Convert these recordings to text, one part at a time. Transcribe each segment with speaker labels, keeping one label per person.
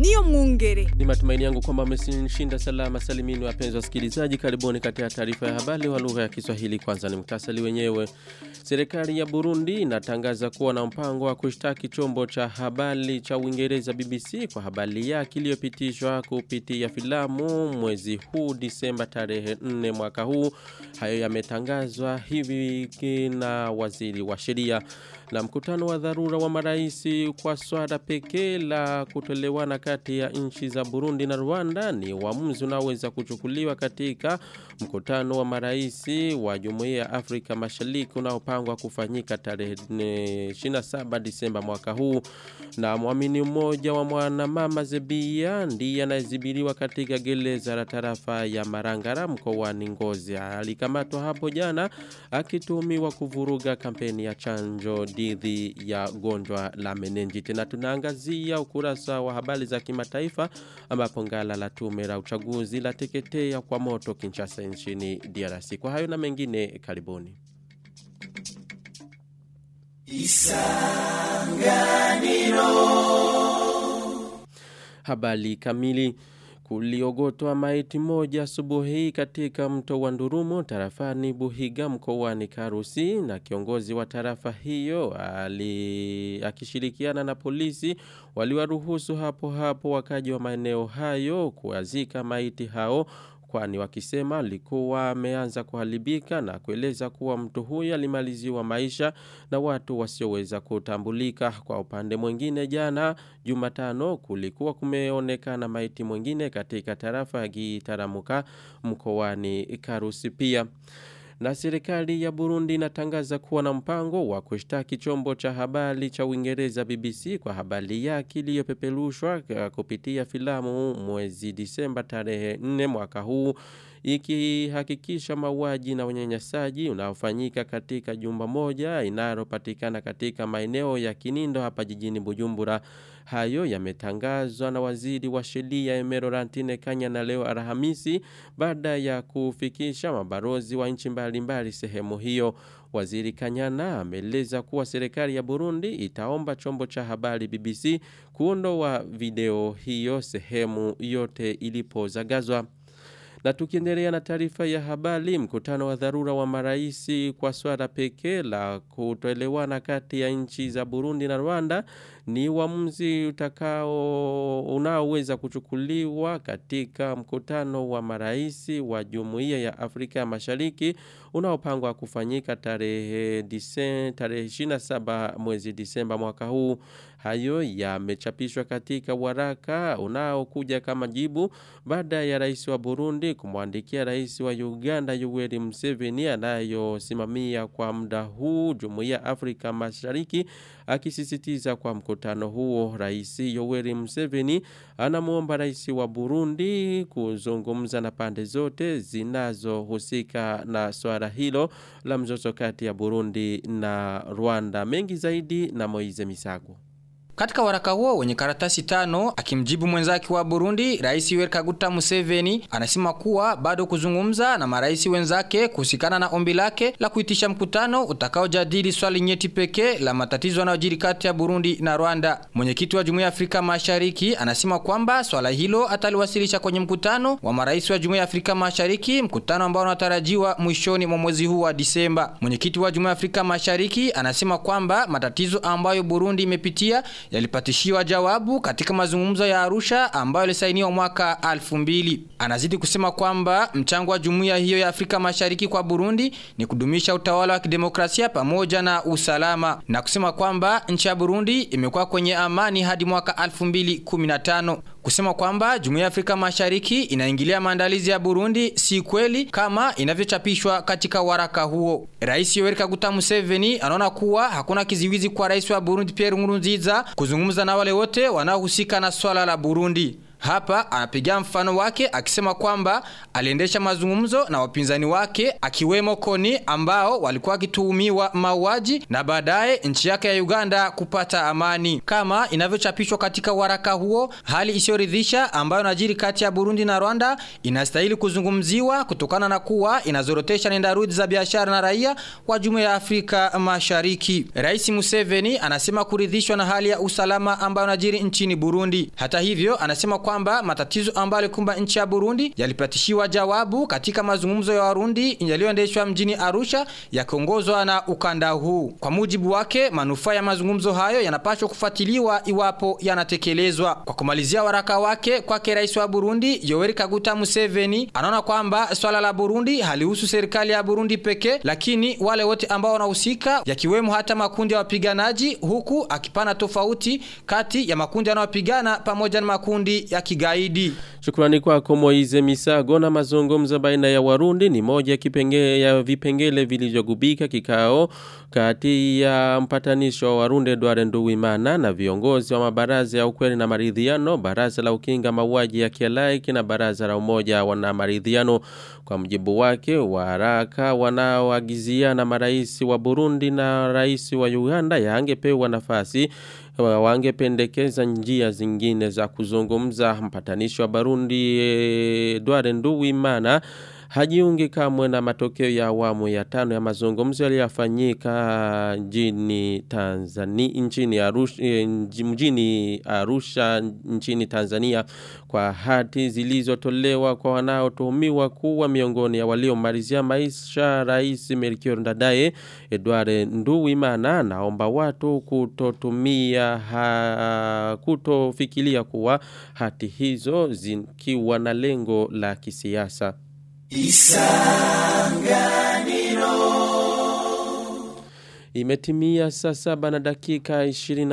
Speaker 1: niyo mwungere.
Speaker 2: Ni matumaini yangu kwamba mmeshinda salama salimini wapenzi wasikilizaji. Karibuni katika taarifa ya habari wa lugha ya Kiswahili. Kwanza ni mtasali wenyewe. Serikali ya Burundi inatangaza kuwa na mpango wa kushtaki chombo cha habari cha Uingereza BBC kwa habari yake iliyopitishwa kupitia filamu mwezi huu Disemba tarehe 4 mwaka huu. Hayo yametangazwa hivi na waziri wa sheria na mkutano wa dharura wa maraisi kwa swala pekee la kutolewana kati ya nchi za Burundi na Rwanda ni uamuzi unaoweza kuchukuliwa katika mkutano wa maraisi wa Jumuiya ya Afrika Mashariki unaopangwa kufanyika tarehe 27 Disemba mwaka huu na mwamini mmoja wa mwanamama Zebia ndiye anayezibiriwa katika gereza la tarafa ya Marangara mkoani Ngozi alikamatwa hapo jana akituhumiwa kuvuruga kampeni ya chanjo dhidi ya gonjwa la menenjiti na tunaangazia ukurasa wa habari za kimataifa ambapo ngala la tume la uchaguzi la teketea kwa moto Kinshasa nchini DRC. Kwa hayo na mengine karibuni. Isanganiro Habari kamili kuliogotwa maiti moja asubuhi katika mto wa Ndurumo tarafani Buhiga mkoani Karusi na kiongozi wa tarafa hiyo ali akishirikiana na polisi waliwaruhusu hapo hapo wakaji wa maeneo hayo kuazika maiti hao kwani wakisema alikuwa ameanza kuharibika na kueleza kuwa mtu huyo alimaliziwa maisha na watu wasioweza kutambulika. Kwa upande mwingine jana Jumatano kulikuwa kumeonekana maiti mwingine katika tarafa ya Gitaramuka mkoani Karusi pia. Na serikali ya Burundi inatangaza kuwa na mpango wa kushtaki chombo cha habari cha Uingereza BBC kwa habari yake iliyopeperushwa kupitia filamu mwezi Disemba tarehe 4 mwaka huu ikihakikisha mauaji na unyanyasaji unaofanyika katika jumba moja inalopatikana katika maeneo ya Kinindo hapa jijini Bujumbura. Hayo yametangazwa na waziri wa sheria Emero Rantine Kanya na leo Alhamisi baada ya kufikisha mabarozi wa nchi mbalimbali sehemu hiyo. Waziri Kanyana ameeleza kuwa serikali ya Burundi itaomba chombo cha habari BBC kuondoa video hiyo sehemu yote ilipozagazwa. Na tukiendelea na taarifa ya habari, mkutano wa dharura wa maraisi kwa swala pekee la kutoelewana kati ya nchi za Burundi na Rwanda ni uamuzi utakao unaoweza kuchukuliwa katika mkutano wa maraisi wa Jumuiya ya Afrika ya Mashariki unaopangwa kufanyika tarehe disen, tarehe 27 mwezi Disemba mwaka huu. Hayo yamechapishwa katika waraka unaokuja kama jibu baada ya rais wa Burundi kumwandikia rais wa Uganda Yoweri Museveni anayosimamia kwa muda huu Jumuiya ya Afrika Mashariki akisisitiza kwa mkutano huo rais Yoweri Museveni anamuomba rais wa Burundi kuzungumza na pande zote zinazohusika na swala hilo la mzozo kati ya Burundi na Rwanda mengi zaidi na Moize Misago
Speaker 3: katika waraka huo wenye karatasi tano akimjibu mwenzake wa Burundi Rais Yoweri Kaguta Museveni anasema kuwa bado kuzungumza na marais wenzake kuhusikana na ombi lake la kuitisha mkutano utakaojadili swali nyeti pekee la matatizo yanayojiri kati ya Burundi na Rwanda. Mwenyekiti wa Jumuiya ya Afrika Mashariki anasema kwamba swala hilo ataliwasilisha kwenye mkutano wa marais wa Jumuiya ya Afrika Mashariki, mkutano ambao unatarajiwa mwishoni mwa mwezi huu wa Disemba. Mwenyekiti wa Jumuiya ya Afrika Mashariki anasema kwamba matatizo ambayo Burundi imepitia yalipatishiwa jawabu katika mazungumzo ya Arusha ambayo yalisainiwa mwaka 2000. Anazidi kusema kwamba mchango wa jumuiya hiyo ya Afrika Mashariki kwa Burundi ni kudumisha utawala wa kidemokrasia pamoja na usalama na kusema kwamba nchi ya Burundi imekuwa kwenye amani hadi mwaka 2015. Kusema kwamba jumuiya ya Afrika Mashariki inaingilia maandalizi ya Burundi si kweli kama inavyochapishwa katika waraka huo. Rais Yoweri Kaguta Museveni anaona kuwa hakuna kiziwizi kwa rais wa Burundi Pierre Nkurunziza kuzungumza na wale wote wanaohusika na swala la Burundi. Hapa anapigia mfano wake akisema kwamba aliendesha mazungumzo na wapinzani wake akiwemo Koni ambao walikuwa wakituhumiwa mauaji na baadaye nchi yake ya Uganda kupata amani. Kama inavyochapishwa katika waraka huo, hali isiyoridhisha ambayo inajiri kati ya Burundi na Rwanda inastahili kuzungumziwa kutokana na kuwa inazorotesha nenda rudi za biashara na raia wa Jumuiya ya Afrika Mashariki. Rais Museveni anasema kuridhishwa na hali ya usalama ambayo inajiri nchini Burundi. Hata hivyo, anasema kwamba matatizo ambayo yalikumba nchi ya Burundi yalipatishiwa jawabu katika mazungumzo ya Warundi yaliyoendeshwa mjini Arusha yakiongozwa na ukanda huu. Kwa mujibu wake, manufaa ya mazungumzo hayo yanapaswa kufuatiliwa iwapo yanatekelezwa. Kwa kumalizia waraka wake kwake rais wa Burundi Yoweri Kaguta Museveni anaona kwamba swala la Burundi halihusu serikali ya Burundi pekee, lakini wale wote ambao wanahusika yakiwemo hata makundi ya wapiganaji, huku akipana tofauti kati ya makundi yanayopigana pamoja na makundi ya kigaidi.
Speaker 2: Shukrani kwako Moize Misago na mazungumzo baina ya Warundi ni moja kipengele ya vipengele vilivyogubika kikao kati ya mpatanisho wa Warundi Edward Nduwimana na viongozi wa mabaraza ya ukweli na maridhiano, baraza la ukinga mauaji ya kialaiki na baraza la umoja wana maridhiano. Kwa mjibu wake, waraka wanaoagizia na marais wa Burundi na rais wa Uganda yangepewa nafasi wangependekeza njia zingine za kuzungumza. Mpatanishi wa Burundi Edward Nduwimana hajiungi kamwe na matokeo ya awamu ya tano ya mazungumzo yaliyofanyika nchini Tanzania nchini Arusha mjini Arusha nchini Tanzania kwa hati zilizotolewa kwa wanaotuhumiwa kuwa miongoni ya waliomalizia maisha Rais Melchior Ndadaye Edward Nduwimana naomba watu kutotumia ha, kutofikiria kuwa hati hizo zikiwa na lengo la kisiasa Isanganiro Imetimia saa saba na dakika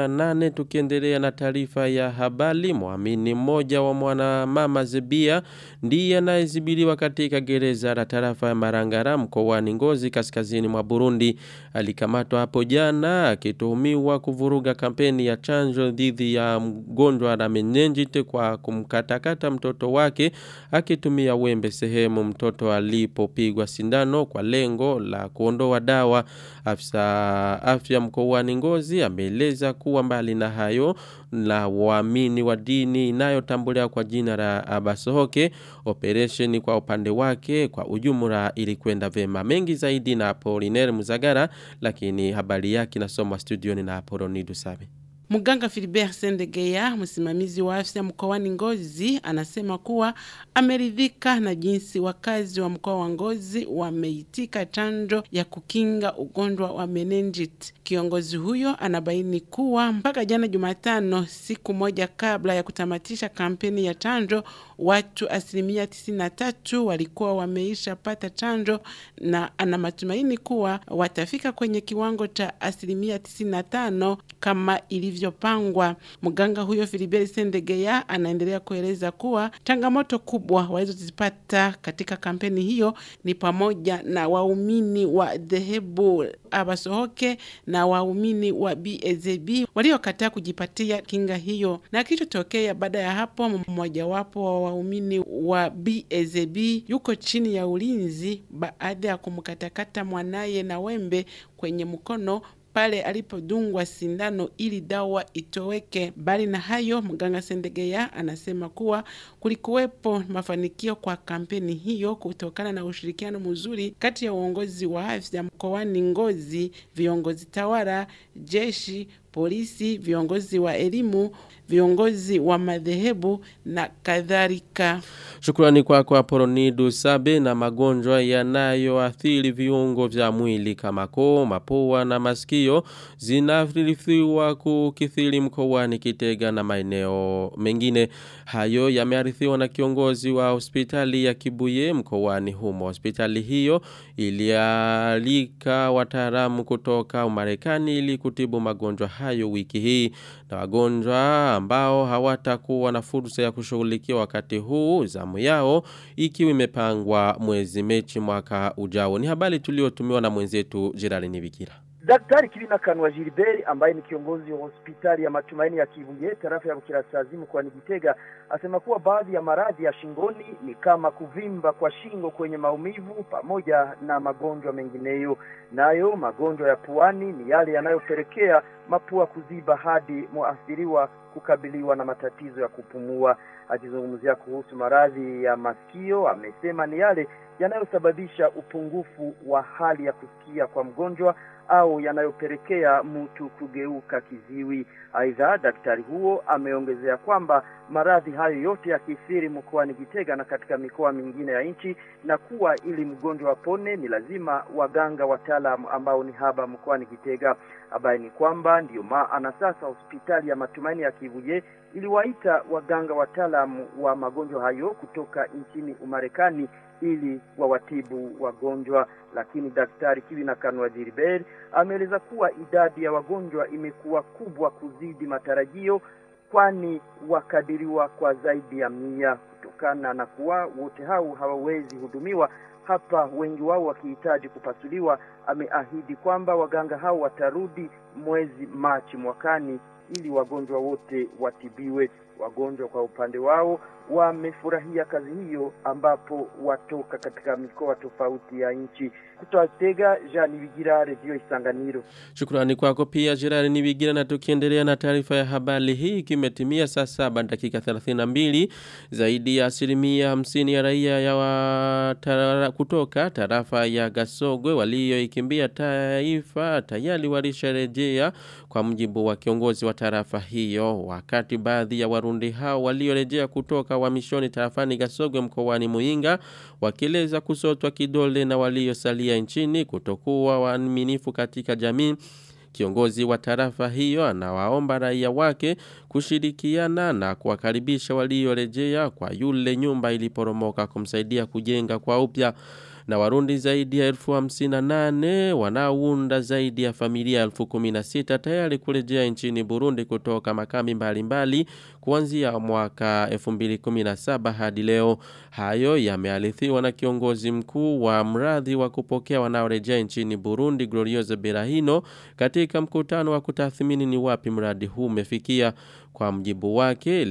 Speaker 2: 28 tukiendelea na taarifa ya habari muamini mmoja wa mwana mama Zebia ndiye anayezibiliwa katika gereza la tarafa ya Marangara mkoani Ngozi kaskazini mwa Burundi alikamatwa hapo jana akituhumiwa kuvuruga kampeni ya chanjo dhidi ya mgonjwa la menenjite kwa kumkatakata mtoto wake akitumia wembe sehemu mtoto alipopigwa sindano kwa lengo la kuondoa dawa afisa afya mkoani Ngozi ameeleza kuwa mbali na hayo la waamini wa dini inayotambuliwa kwa jina la Abasohoke operation kwa upande wake kwa ujumla ilikwenda vema mengi zaidi na Apollinaire Muzagara lakini habari yake nasomwa studioni na Apollonidu Sabe
Speaker 1: Muganga Philibert Sendegeya, msimamizi wa afya mkoani Ngozi, anasema kuwa ameridhika na jinsi wakazi wa mkoa wa Ngozi wameitika chanjo ya kukinga ugonjwa wa meningit. Kiongozi huyo anabaini kuwa mpaka jana Jumatano, siku moja kabla ya kutamatisha kampeni ya chanjo, watu asilimia 93 walikuwa wameisha pata chanjo na ana matumaini kuwa watafika kwenye kiwango cha asilimia 95 kama ilivyopangwa. Mganga huyo Filibert Sendegeya anaendelea kueleza kuwa changamoto kubwa walizozipata katika kampeni hiyo ni pamoja na waumini wa dhehebu Abasohoke na waumini wa BAZB waliokataa kujipatia kinga hiyo, na kilichotokea baada ya hapo, mmojawapo wa waumini wa BAZB yuko chini ya ulinzi baada ya kumkatakata mwanaye na wembe kwenye mkono pale alipodungwa sindano ili dawa itoweke. Bali na hayo, mganga Sendegeya anasema kuwa kulikuwepo mafanikio kwa kampeni hiyo kutokana na ushirikiano mzuri kati ya uongozi wa afya mkoani Ngozi, viongozi tawala, jeshi, polisi, viongozi wa elimu, viongozi wa madhehebu na kadhalika.
Speaker 2: Shukrani kwako kwa Apolonidu Sabe na magonjwa yanayoathiri viungo vya mwili kama koo, mapua na masikio zinaathiriwa kukithiri mkoani Kitega na maeneo mengine. Hayo yamearithiwa na kiongozi wa hospitali ya Kibuye mkoani humo. Hospitali hiyo ilialika wataalamu kutoka Umarekani ili kutibu magonjwa hayo wiki hii na wagonjwa ambao hawatakuwa na fursa ya kushughulikia wakati huu zamu yao ikiwa imepangwa mwezi Mechi mwaka ujao. Ni habari tuliotumiwa na mwenzetu Gerard Nibikira.
Speaker 4: Daktari Kilina Kanwa Gilbert ambaye ni kiongozi wa hospitali ya Matumaini ya Kibuye tarafa ya Bukirasazi mkoani Gitega asema kuwa baadhi ya maradhi ya shingoni ni kama kuvimba kwa shingo kwenye maumivu pamoja na magonjwa mengineyo. Nayo magonjwa ya puani ni yale yanayopelekea mapua kuziba hadi mwathiriwa kukabiliwa na matatizo ya kupumua. Akizungumzia kuhusu maradhi ya masikio, amesema ni yale yanayosababisha upungufu wa hali ya kusikia kwa mgonjwa au yanayopelekea mtu kugeuka kiziwi. Aidha, daktari huo ameongezea kwamba maradhi hayo yote yakithiri mkoani Gitega na katika mikoa mingine ya nchi, na kuwa ili mgonjwa apone ni lazima waganga wataalamu ambao ni haba mkoani Gitega. Habari ni kwamba ndiyo maana sasa hospitali ya Matumaini ya Kivuye iliwaita waganga wataalamu wa magonjwa hayo kutoka nchini Umarekani ili wawatibu wagonjwa, lakini daktari Kiwina Kanwa Gilbert ameeleza kuwa idadi ya wagonjwa imekuwa kubwa kuzidi matarajio, kwani wakadiriwa kwa zaidi ya mia. Kutokana na kuwa wote hao hawawezi hudumiwa hapa, wengi wao wakihitaji kupasuliwa, ameahidi kwamba waganga hao watarudi mwezi Machi mwakani ili wagonjwa wote watibiwe. Wagonjwa kwa upande wao wamefurahia kazi hiyo, ambapo watoka katika mikoa tofauti ya nchi. Kutoka Tega, Jean Bigira, Radio Isanganiro.
Speaker 2: Shukrani kwako pia Gerard Nibigira na tukiendelea na taarifa ya habari hii kimetimia saa saba dakika 32 zaidi ya asilimia 50 ya raia ya wa tara, kutoka tarafa ya Gasogwe walioikimbia taifa tayari walisharejea kwa mjibu wa kiongozi wa tarafa hiyo wakati baadhi ya warundi hao waliorejea kutoka wamishoni tarafani Gasogwe mkoani Muinga wakieleza kusotwa kidole na waliosalia nchini kutokuwa waaminifu katika jamii Kiongozi wa tarafa hiyo anawaomba raia wake kushirikiana na kuwakaribisha waliorejea kwa yule nyumba iliporomoka kumsaidia kujenga kwa upya na warundi zaidi ya elfu hamsina nane wanaounda zaidi ya familia elfu kuminasita tayari kurejea nchini Burundi kutoka makambi mbalimbali kuanzia mwaka 2017 hadi leo. Hayo yamealithiwa na kiongozi mkuu wa mradhi wa kupokea wanaorejea nchini Burundi Glorioso Berahino katika mkutano wa kutathmini ni wapi mradi huu umefikia. Kwa mjibu wake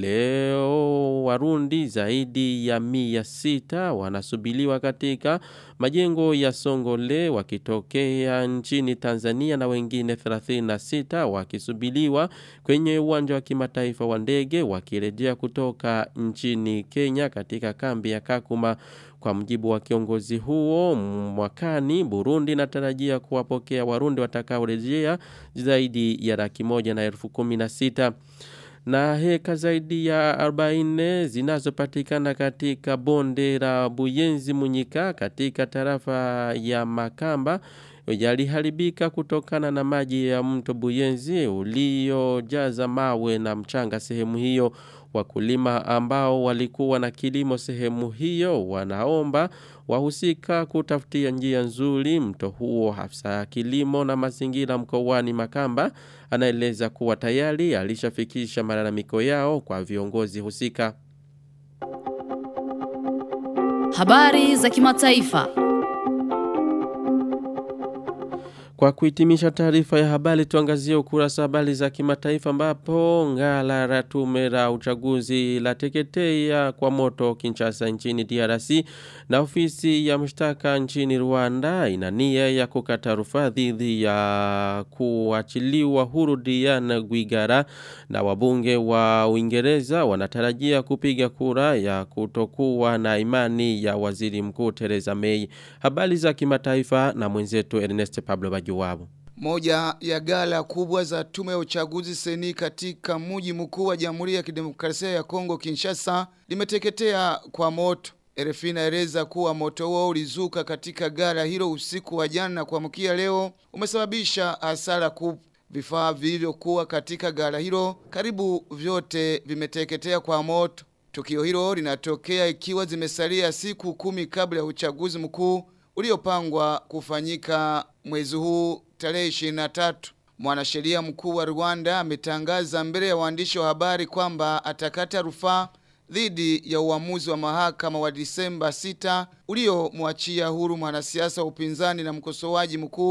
Speaker 2: leo warundi zaidi ya mia sita wanasubiliwa katika majengo ya Songole wakitokea nchini Tanzania na wengine 36 wakisubiliwa kwenye uwanja wa kimataifa wa ndege wakirejea kutoka nchini Kenya katika kambi ya Kakuma kwa mjibu wa kiongozi huo mwakani Burundi natarajia kuwapokea warundi watakaorejea zaidi ya laki moja na elfu kumi na sita na heka zaidi ya 40 zinazopatikana katika bonde la Buyenzi Munyika katika tarafa ya Makamba yaliharibika kutokana na maji ya mto Buyenzi uliojaza mawe na mchanga sehemu hiyo wakulima ambao walikuwa na kilimo sehemu hiyo wanaomba wahusika kutafutia njia nzuri mto huo hafsa ya kilimo na mazingira mkoani Makamba anaeleza kuwa tayari alishafikisha malalamiko yao kwa viongozi husika
Speaker 5: Habari za kimataifa.
Speaker 2: Kwa kuhitimisha taarifa ya habari tuangazie ukurasa habari za kimataifa ambapo ngala la tume la uchaguzi la teketea kwa moto Kinshasa nchini DRC na ofisi ya mshtaka nchini Rwanda ina nia ya kukata rufaa dhidi ya kuachiliwa huru Diana Gwigara na wabunge wa Uingereza wanatarajia kupiga kura ya kutokuwa na imani ya waziri mkuu Theresa May. Habari za kimataifa na mwenzetu Ernest Pablo Bajuwabu.
Speaker 6: Moja ya gala kubwa za tume ya uchaguzi seni katika mji mkuu wa Jamhuri ya Kidemokrasia ya Kongo Kinshasa limeteketea kwa moto. RFI inaeleza kuwa moto huo ulizuka katika gala hilo usiku wa jana na kuamkia leo umesababisha hasara kubwa. Vifaa vilivyokuwa katika gala hilo karibu vyote vimeteketea kwa moto. Tukio hilo linatokea ikiwa zimesalia siku kumi kabla ya uchaguzi mkuu uliopangwa kufanyika mwezi huu tarehe 23. Mwanasheria mkuu wa Rwanda ametangaza mbele ya waandishi wa habari kwamba atakata rufaa dhidi ya uamuzi wa mahakama wa Disemba 6 uliomwachia huru mwanasiasa wa upinzani na mkosoaji mkuu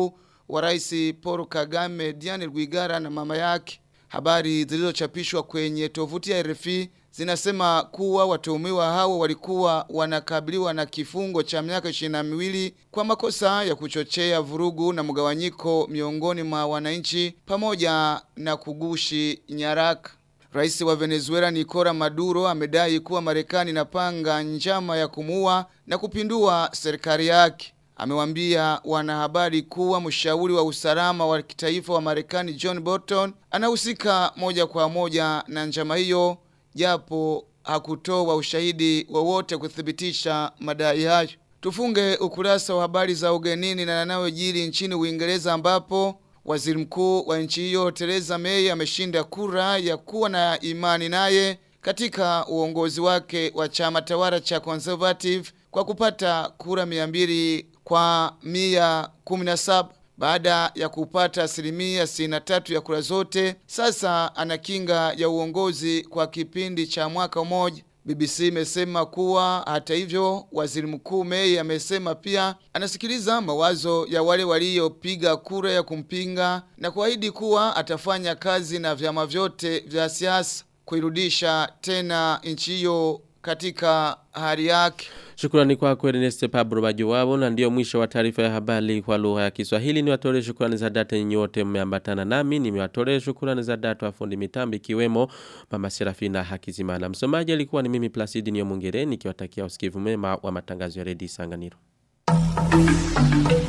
Speaker 6: wa rais Paul Kagame Diane Rwigara na mama yake. Habari zilizochapishwa kwenye tovuti ya RFI zinasema kuwa watuhumiwa hao walikuwa wanakabiliwa na kifungo cha miaka 22 kwa makosa ya kuchochea vurugu na mgawanyiko miongoni mwa wananchi pamoja na kugushi nyaraka. Rais wa Venezuela Nicola Maduro amedai kuwa Marekani inapanga njama ya kumuua na kupindua serikali yake. Amewambia wanahabari kuwa mshauri wa usalama wa kitaifa wa Marekani John Bolton anahusika moja kwa moja na njama hiyo japo hakutoa ushahidi wowote kuthibitisha madai hayo. Tufunge ukurasa wa habari za ugenini na yanayojiri nchini Uingereza ambapo waziri mkuu wa nchi hiyo Theresa May ameshinda kura ya kuwa na imani naye katika uongozi wake wa chama tawala cha Conservative kwa kupata kura 200 kwa 117 baada ya kupata asilimia 63 ya kura zote, sasa ana kinga ya uongozi kwa kipindi cha mwaka mmoja. BBC imesema kuwa hata hivyo, waziri mkuu May amesema pia anasikiliza mawazo ya wale waliopiga kura ya kumpinga na kuahidi kuwa atafanya kazi na vyama vyote vya siasa kuirudisha tena nchi hiyo katika hali yake.
Speaker 2: Shukrani kwako Ernest Pablo Bajuwabo na ndio mwisho wa taarifa ya habari kwa lugha ya Kiswahili. Niwatolee shukrani za data nyinyi wote mmeambatana nami. Nimewatolea shukrani za data wa fundi mitambo ikiwemo Mama Serafina Hakizimana. Msomaji alikuwa ni mimi Placidi Nyomungere nikiwatakia usikivu mema wa matangazo ya Redio Sanganiro.